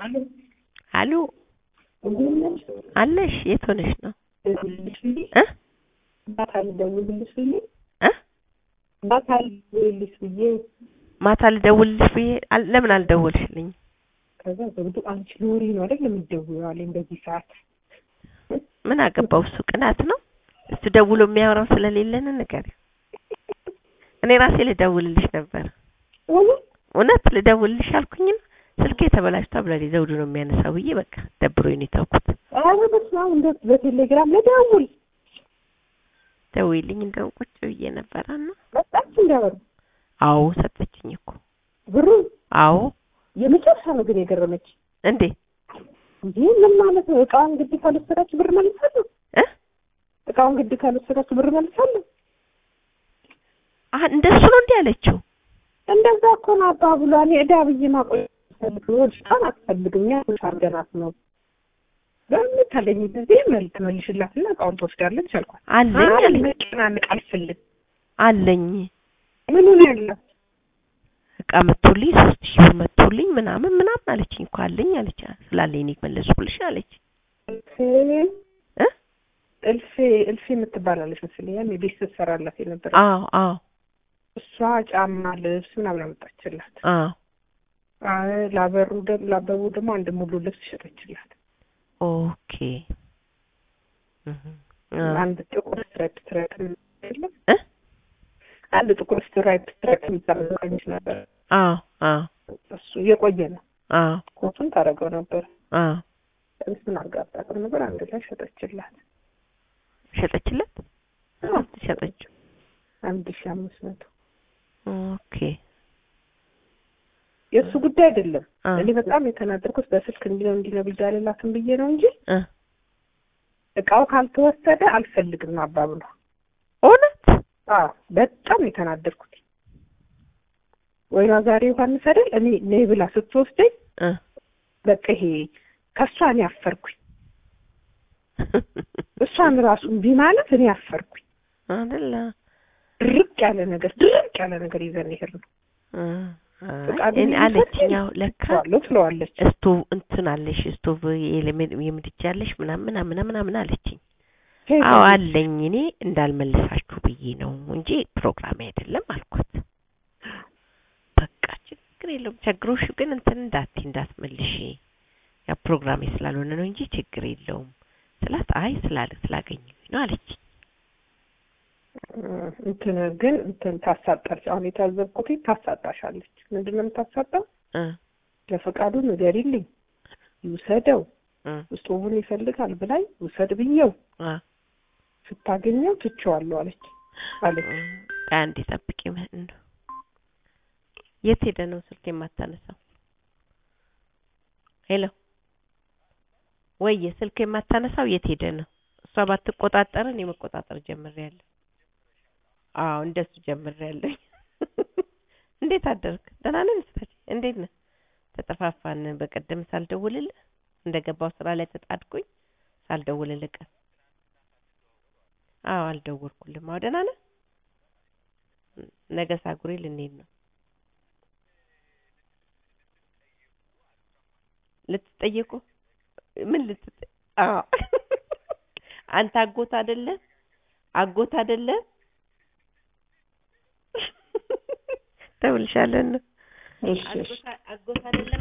አሎ አሉ እንዴት ነሽ? አለሽ? የት ሆነሽ ነው? ደውልልሽ ብዬ እ ማታ ልደውልልሽ ብዬ እ ማታ ልደውልልሽ ብዬ ማታ ልደውልልሽ ብዬ አል- ለምን አልደወልሽልኝ? ከዛ ዘውዱ አንቺ ሎሪ ነው አይደል የምትደውይው አለኝ በዚህ ሰዓት ምን አገባው እሱ ቅናት ነው። እሱ ደውሎ የሚያወራው ስለሌለን ንገሪው። እኔ ራሴ ልደውልልሽ ነበር። ሆነ እውነት ልደውልልሽ አልኩኝና ስልኬ ተበላሽቷ ብላለች ዘውዱ ነው የሚያነሳው ብዬ በቃ ደብሮኝ ነው የተውኩት። ኧረ በስመ አብ እንደ በቴሌግራም ልደውል ደውይልኝ እንደውም ቁጭ ብዬ ነበረና መጣች እንዳበሩ አዎ ሰጠችኝ እኮ ብሩ አዎ የመጨረሻ ነው ግን የገረመች እንዴ እንዴ ምን ማለት ነው እቃውን ግድ ካልወሰዳችሁ ብር መልሳለሁ እ እቃውን ግድ ካልወሰዳችሁ ብር መልሳለሁ አህ እንደሱ ነው እንዴ ያለችው? እንደዛ እኮ ነው አባብሏ እኔ ዕዳ ብዬ ማቆየት አልፈልግም ወድቃን አትፈልግም ያ አርገናት ነው በምታለኝ ጊዜ መልክ ትመልሽላትና እቃውን ትወስዳለች አልኳት አለኝ አይ አለኝ መጨናነቅ አልፈልግም አለኝ ምኑ ነው ያላት እቃ መቶልኝ ሶስት ሺህ ብር መቶልኝ ምናምን ምናምን አለችኝ እኮ አለኝ አለች ስላለኝ እኔ መለስኩልሽ አለች እልፌ እ እልፌ እልፌ የምትባላለች መሰለኝ ያኔ ቤት ስትሰራላት የነበረ አዎ አዎ እሷ ጫማ ልብስ ምናምን አመጣችላት አዎ አይ ላበሩ ደግሞ ላበቡ ደግሞ አንድ ሙሉ ልብስ ሸጠችላት ኦኬ እህ አ አንድ ጥቁር ስትራይፕ ትረክ የለም እ አንድ ጥቁር ስትራይፕ ትረክ የሚባለው ቀሚስ ነበር አዎ አዎ እሱ የቆየ ነው አዎ ኮቱን ታደርገው ነበር አዎ ቀሚሱን አጋጣጥም ነበር አንድ ላይ ሸጠችላት ሸጠችለት አዎ፣ ሸጠችው አንድ ሺህ አምስት መቶ ኦኬ የእሱ ጉዳይ አይደለም አ እኔ በጣም የተናደርኩት በስልክ እንዲህ ነው እንዲህ ነው ብዬ አልላትም ብዬ ነው እንጂ እ እቃው ካልተወሰደ አልፈልግም አባብሏ እውነት አዎ በጣም የተናደርኩት ወይኗ ዛሬ ዮሐንስ አይደል እኔ ነይ ብላ ስትወስደኝ እ በቃ ይሄ ከእሷ እኔ አፈርኩኝ እሷን ራሱ እምቢ ማለት እኔ አፈርኩኝ አይደለ ድርቅ ያለ ነገር ድርቅ ያለ ነገር ይዘን ይሄድ ነው እ ፈቃድ እኔ አለችኝ አዎ ለካ ትለዋለሁ ትለዋለች ስቶቭ እንትን አለሽ ስቶቭ የለሜ- የምድጃ አለሽ ምናምን ምናምን ምናምን አለችኝ አዎ አለኝ እኔ እንዳልመልሳችሁ ብዬ ነው እንጂ ፕሮግራሜ አይደለም አልኳት። በቃ ችግር የለውም ቸግሮሽ ግን እንትን እንዳት እንዳትመልሽ ያ ፕሮግራሜ ስላልሆነ ነው እንጂ ችግር የለውም ስላት አይ ስላለ ስላገኘኝ ነው አለች። እንትን ግን እንትን ታሳጣለች። አሁን የታዘብኩት ታሳጣሻለች። ምንድን ነው የምታሳጣው? እ ለፈቃዱ ንገሪልኝ፣ ይውሰደው፣ እ ስቶቡን ይፈልጋል ብላኝ ውሰድ ብዬው አ ስታገኘው ትቼዋለሁ አለች አለች። ቆይ አንዴ ጠብቂ። ምን ነው የት ሄደ ነው ስልክ የማታነሳው? ሄሎ ወየ ስልክ የማታነሳው የት ሄደ ነው? እሷ ባትቆጣጠር እኔ መቆጣጠር ጀምሬያለሁ። አዎ እንደሱ ጀምሬያለሁ። እንዴት አደርክ? ደህና ነን ስታች እንዴት ነህ? ተጠፋፋን። በቀደም ሳልደውልልህ እንደገባው ስራ ላይ ተጣድኩኝ ሳልደውልልህ ቀን አዎ አልደወልኩልም። አዎ ደህና ነህ? ነገ ሳጉሬ ልንሄድ ነው። ልትጠየቁ ምን ልትጠ አዎ አንተ አጎት አይደለ አጎት አይደለ ደውልሻለሁ። እሺ እሺ አጎት አጎት አይደለም